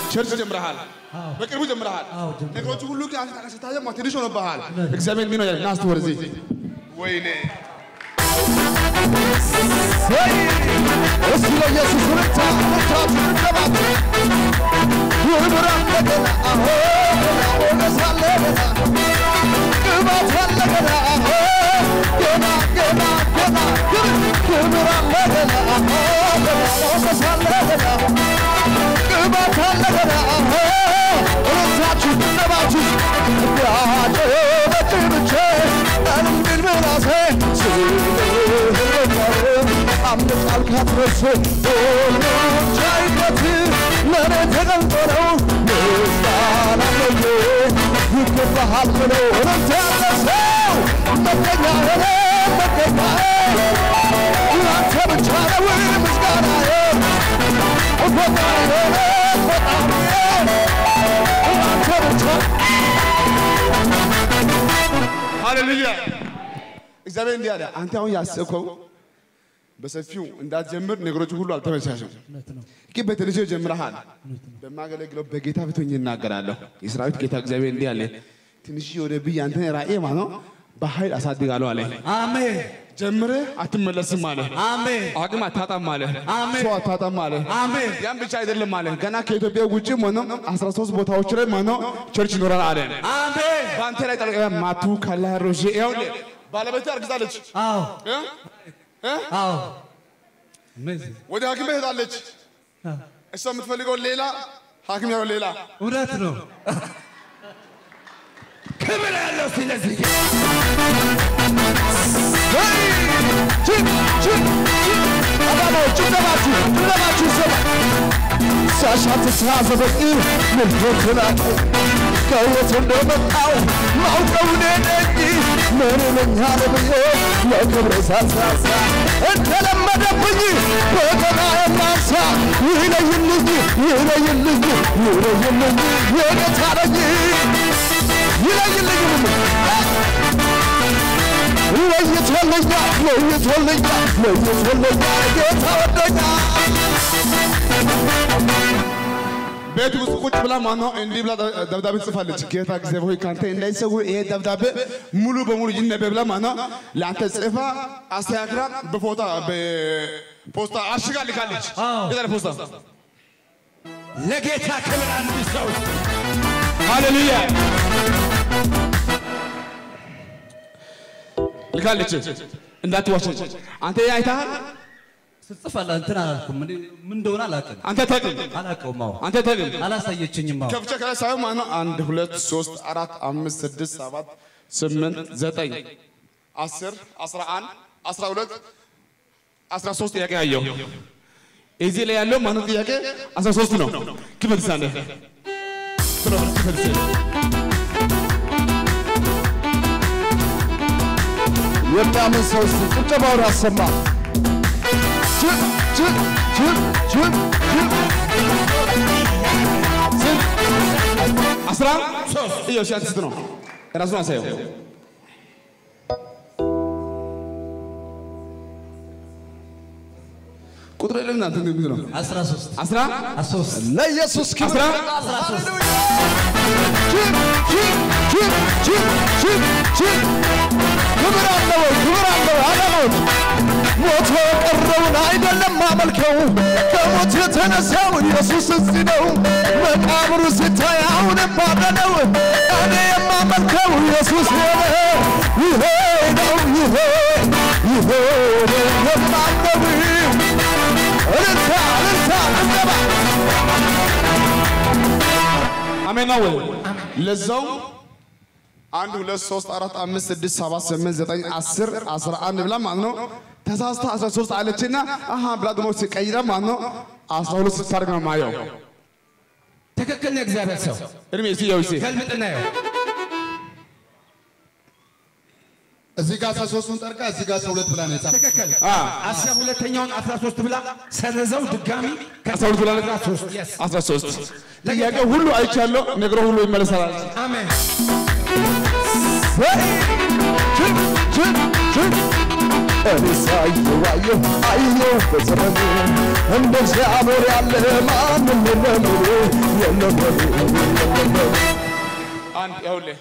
ቸርች ጀምረሃል፣ አዎ። በቅርቡ ጀምረሃል። አዎ፣ ጀምረሃል። ነገሮቹ ሁሉ ግን አንተ ስታየው ማለት ትንሽ ሆነብሃል። እግዚአብሔር ምን ነው ና እስቲ ወደዚህ ወይኔ እስቲ ለኢየሱስ ብቻ ብቻ ትገባት ክብር አለገና አሆ ሞገስ አለገና ቅባት አለገና አሆ ገና ገና ገና ክብር አለገና አሆ ገና ሞገስ አለገና ቅባት አለገና አሆ ሩታችሁ ቅነባችሁ ያጨበጭ ብቻ እንድል ምላሴ አምልጣል ካትረሱ ሁሉም ቻይነት ለእኔ ተገልጦ ነው ምስጋና ለየ ይገባሃል ብሎ እረፍት ያለ ሰው መገኛ ሆነ መገኛ ላንተ ብቻ ነው ምስጋናዬ ፈጣሪ ሆነ ፈጣሪ ላንተ ብቻ ሃሌሉያ። እግዚአብሔር እንዲህ አለ፣ አንተ አሁን ያሰብከው በሰፊው እንዳትጀምር ነገሮች ሁሉ አልተመቻቸም። እውነት ነው። ግን በትንሹ ጀምረሃል። በማገለግለው በጌታ ፊት ሆኜ እናገራለሁ። የሰራዊት ጌታ እግዚአብሔር እንዲህ አለ፣ ትንሽ ወደ ብዬ አንተን ራእይ ማለት ነው በኃይል አሳድጋለሁ አለ። አሜን ጀምረህ አትመለስም አለ። አሜን አቅም አታጣም አለ። አሜን ሰው አታጣም አለ። አሜን ያን ብቻ አይደለም አለ። ገና ከኢትዮጵያ ውጭ ሆኖ 13 ቦታዎች ላይ ሆኖ ቸርች ይኖራል አለ። አሜን በአንተ ላይ ጠልቀ ማቱ ካላሮሽ ይኸውልህ ባለቤት አርግዛለች አዎ እ? እ? አዎ አሜዚንግ ወደ ሐኪም ቤት ሄዳለች። እሷ የምትፈልገው ሌላ፣ ሐኪም ያው ሌላ። እውነት ነው። ክብር ያለው ስለዚህ ጭብጨባችሁ ጭብጨባችሁ ይሰማ ሳሻት ተሳዘበቅ ምንትናቅ ከየት እንደመጣው ማውቀው እኔ ነኝ ምን እለኛል ብዬ ለክብር ሳሳሳ እንደለመደብኝ በገና የማንሳ ይለይልኝ ይለይልኝ ይለይልኝ የጌታ ነኝ ይለይልኝ ለይቶልኛል ለይቶልኛል ለይቶልኛል ጌታ ወደኛል ቤት ውስጥ ቁጭ ብላ ማነው እንዲህ ብላ ደብዳቤ ጽፋለች። ጌታ እግዚአብሔር ሆይ ካንተ እንዳይሰውር ይሄ ደብዳቤ ሙሉ በሙሉ ይነበብ ብላ ማነው ለአንተ ጽፋ አስተካክላ በፎታ በፖስታ አሽጋ ልካለች። አዎ። የዛሬ ፖስታ ለጌታ ክብር አንድ ሰው ሃሌሉያ ልካለች። እንዳትዋሸች አንተ ይሄ አይተሃል። ስጽፋለሁ እንትን አላልኩም። እኔ ምን እንደሆነ አላውቅም አንተ ተቅም አላውቀውም። አዎ አንተ ተቅም አላሳየችኝም። አዎ ከፍቼ ከላይ ሳይሆን ማነው አንድ ሁለት ሶስት አራት አምስት ስድስት ሰባት ስምንት ዘጠኝ አስር አስራ አንድ አስራ ሁለት አስራ ሶስት ጥያቄ አየሁ። እዚህ ላይ ያለው ማነው ጥያቄ አስራ ሶስት ነው። ክፈልሳለህ ክፈልስ የሚያምን ሰው እስቲ ጭብጨባውን ያሰማ ጅብ ጅብ ጅብ ጅብ ጅብ አስራ ሶስት እየው ሺህ ስንት ነው? ራሱን አሳየው። ቁጥር የለም እናንተ እንግዲህ ነው አስራ ሶስት አስራ አስራ ሶስት ለኢየሱስ ክብር አስራ አስራ ሶስት ጅብ ጅብ ጅብ ጅብ ጅብ ጅብ ክብር አለ ወይ ክብር አለ ወይ አለሞት ሞቶ የቀረውን አይደለም ማመልከው ከሞት የተነሳው ኢየሱስ እዚህ ነው መቃብሩ ሲታይ አሁንም ባዶ ነው እኔ የማመልከው ኢየሱስ ሆነ ይሄ ነው ይሄ ይሄ ነው የማምነው እልልታ እልልታ እንገባ አሜን ነው ወይ? ለዛው አንድ ሁለት ሶስት አራት አምስት ስድስት ሰባት ስምንት ዘጠኝ አስር አስራ አንድ ብላ ማለት ነው ተሳስታ አስራ ሶስት አለችና አሀ ብላ ደግሞ ሲቀይራ ማለት ነው አስራ ሁለት ስታደርግ ነው ማየው። ትክክል ነው። እግዚአብሔር ሰው እድሜ እስኪ ያው እስኪ ገልብጥና ያው እዚህ ጋር አስራ ሶስቱን ጠርቃ እዚህ ጋር አስራ ሁለት ብላ ነው የጻፈው። ትክክል አስራ ሁለተኛውን አስራ ሶስት ብላ ሰረዘው ድጋሚ አስራ ሁለት ብላ አስራ ሶስት yes አስራ ሶስት ጥያቄ ሁሉ አይቻለሁ፣ ነገሮ ሁሉ ይመለሳል። አሜን ጅብ ጅብ ጅብ እኔ ሳየው አየሁ አየሁ በዘመኑ እንደ እግዚአብሔር ያለ ማንም የለም የለም በሉ የለም በሉ አንድ ይኸውልህ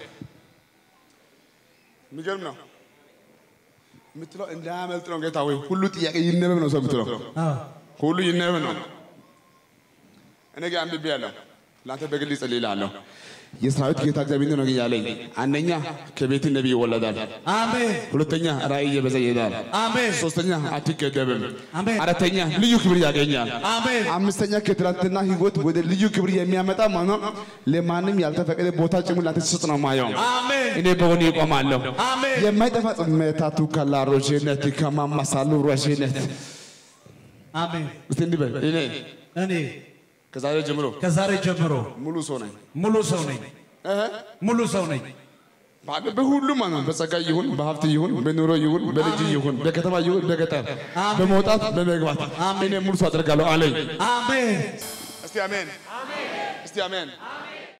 የሚገርም ነው የምትለው እንዳያመልጥ ነው ጌታ ወይ ሁሉ ጥያቄ ይነበብ ነው ሰው የምትለው ሁሉ ይነበብ ነው እኔ ጋር አንብቤ ያለሁ ለአንተ በግል ይጸልይልሃለሁ የሰራዊት ጌታ እግዚአብሔር ነው ያለኝ አንደኛ ከቤት ነቢይ ይወለዳል አሜን ሁለተኛ ራእይ እየበዛ ይሄዳል አሜን ሶስተኛ አትገደብም አሜን። አራተኛ ልዩ ክብር ያገኛል አሜን አምስተኛ ከትናንትና ህይወት ወደ ልዩ ክብር የሚያመጣ ማነው? ለማንም ያልተፈቀደ ቦታ ጭምር ላንተ ሲሰጥ ነው ማየው። አሜን እኔ በሆነ ይቆማለሁ። አሜን የማይጠፋ ጽሜታቱ ከላ ሮዤነት ከማማሳሉ ሮዤነት አሜን እስቲ እንዲህ በል እኔ እኔ ከዛሬ ጀምሮ ከዛሬ ጀምሮ ሙሉ ሰው ነኝ። ሙሉ ሰው ነኝ እህ ሙሉ ሰው ነኝ በአገ- በሁሉም ማለት ነው። በጸጋ ይሁን በሀብት ይሁን በኑሮ ይሁን በልጅ ይሁን በከተማ ይሁን በገጠር በመውጣት በመግባት እኔ ሙሉ ሰው አደርጋለሁ አለኝ። አሜን እስቲ አሜን። እስቲ አሜን።